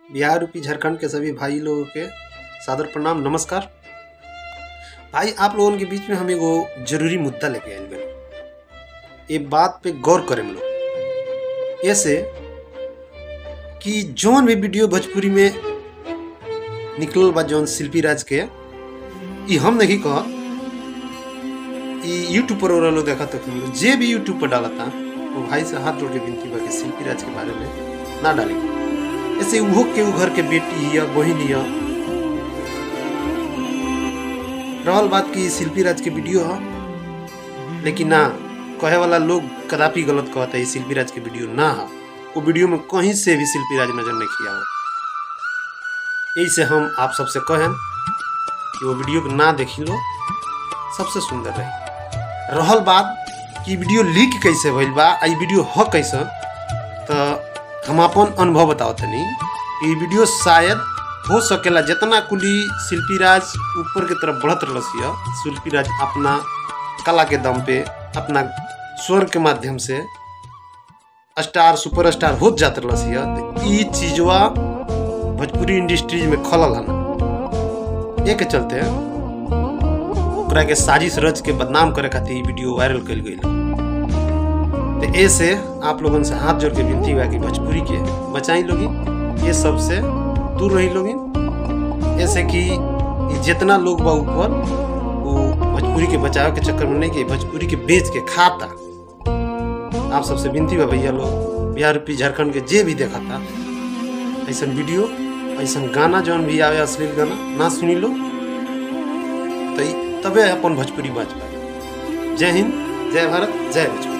Bihar UP Jharkhand के सभी भाई लोगों के सादर प्रणाम नमस्कार भाई आप लोगों के बीच में हम एगो जरूरी मुद्दा लेके आयल बने ये बात पे गौर करें हम लोग ऐसे कि जौन भी वीडियो भोजपुरी में निकलल बा जौन शिल्पी राज के ई हम नहीं कह ई यूट्यूब पर वाला लोग देखा तक लोग जे भी यूट्यूब पर डालता वो भाई से हाथ जोड़ के विनती बा कि शिल्पी राज के बारे में ना डाली ऐसे उहो के उ घर के बेटी हिया बहिन हिया रहल बात की शिल्पी राज के वीडियो है लेकिन ना कहे वाला लोग कदापि गलत कहता है ई शिल्पी राज के वीडियो ना है वो वीडियो में कहीं से भी शिल्पी राज नजर नहीं किया यही से हम आप सबसे कहें कि वो वीडियो को ना देखी लो सबसे सुंदर रही रहल बात कि वीडियो लीक कैसे भइल बा आ ई वीडियो ह कैसे तो हम अपन अनुभव बताओ तनी ई वीडियो शायद हो सकेला जितना कुली शिल्पी राज ऊपर के तरफ बढ़त रहलसिया शिल्पी राज अपना कला के दम पे अपना स्वर के माध्यम से स्टार सुपर स्टार होत जात रहलसिया तो ई चीजवा भोजपुरी इंडस्ट्रीज में खलल हन ये के चलते ओकरा के साजिश रच के बदनाम करे खातिर ई वीडियो वायरल कल गई तो ऐसे आप लोगन से हाथ जोड़ के विनती हुआ कि भोजपुरी के बचाई लोगी ये सब से दूर रही लोगी ऐसे कि ई जितना लोग बा ऊपर वो भोजपुरी के बचाव के चक्कर में नहीं कि भोजपुरी के बेच के खाता आप सबसे विनती बा भैया लोग बिहार यूपी झारखंड के जे भी देखा था ऐसा वीडियो ऐसा गाना जौन भी आवे अश्लील गाना ना सुनी लो तो ई- तबे अपन भोजपुरी बाज पाए जय हिंद जय भारत जय भोजपुरी